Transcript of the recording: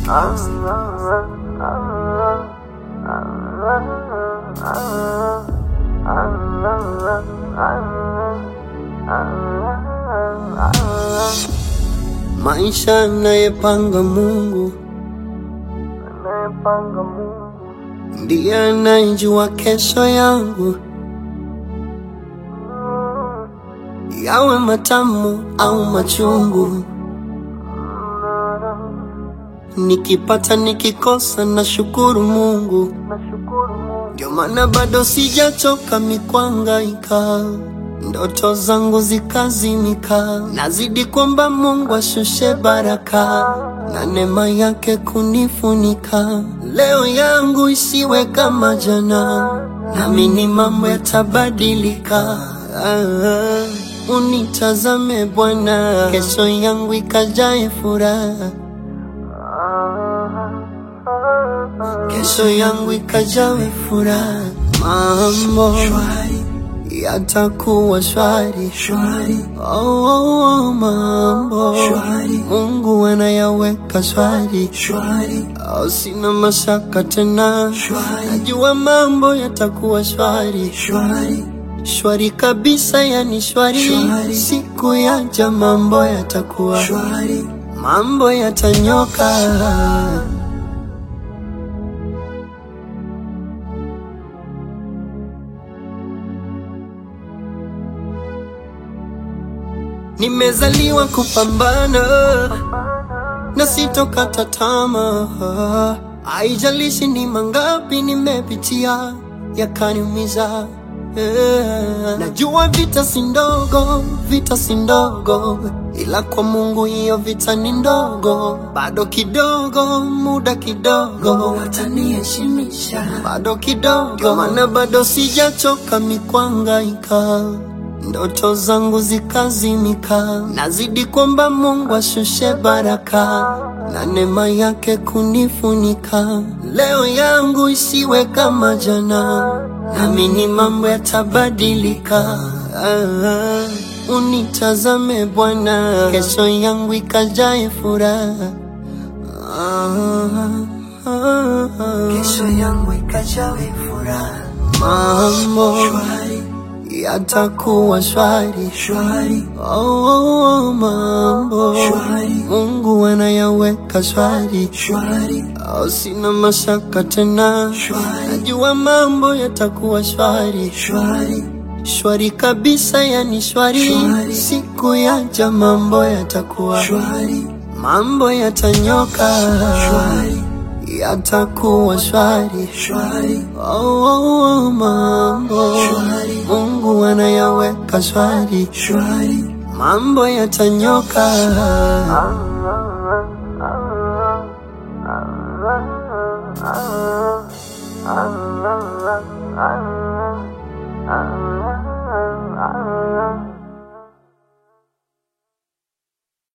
Maisha anayepanga Mungu anayepanga Mungu ndiye anayejua kesho yangu, yawe matamu au machungu. Nikipata nikikosa, na shukuru Mungu, nashukuru Mungu ndio maana bado sijachoka mikwangaika, ndoto zangu zikazimika, nazidi kwamba Mungu ashushe baraka na neema yake kunifunika. Leo yangu isiwe kama jana, naamini mambo yatabadilika. Ah, unitazame Bwana, kesho yangu ikajae furaha, kesho yangu ikajawe furaha, mambo yatakuwa shwari Oh, oh, oh, mambo Mungu anayaweka shwari oh, sina mashaka tena, najua mambo yatakuwa shwari shwari kabisa, yani shwari. Siku yaja mambo yatakuwa mambo yatanyoka. Nimezaliwa kupambana na sitokata tamaa, haijalishi ni mangapi nimepitia yakaniumiza. Yeah. Najua vita si ndogo, vita si ndogo, ila kwa Mungu hiyo vita ni ndogo. Bado kidogo, muda kidogo, wataniheshimisha bado kidogo, ndio maana bado sijachoka mikwangaika ndoto zangu zikazimika, nazidi kwamba Mungu ashushe baraka na neema yake kunifunika. Leo yangu isiwe kama jana, naamini mambo yatabadilika. Ah, unitazame Bwana, kesho yangu ikajae furaha. Ah, ah, ah. kesho yangu ikajawe furaha mambo shwari yatakuwa shwari. shwari Oh, oh, oh, mambo Shwari. Mungu anayaweka shwari, shwari oh, sina mashaka tena, Shwari. najua mambo yatakuwa shwari shwari shwari kabisa, yani shwari. Shwari. Siku yaja mambo yatakuwa shwari mambo yatanyoka, shwari yatakuwa shwari. shwari Oh, oh, oh, mambo Shwari. Mungu anayaweka shwari shwari mambo yatanyoka. Ah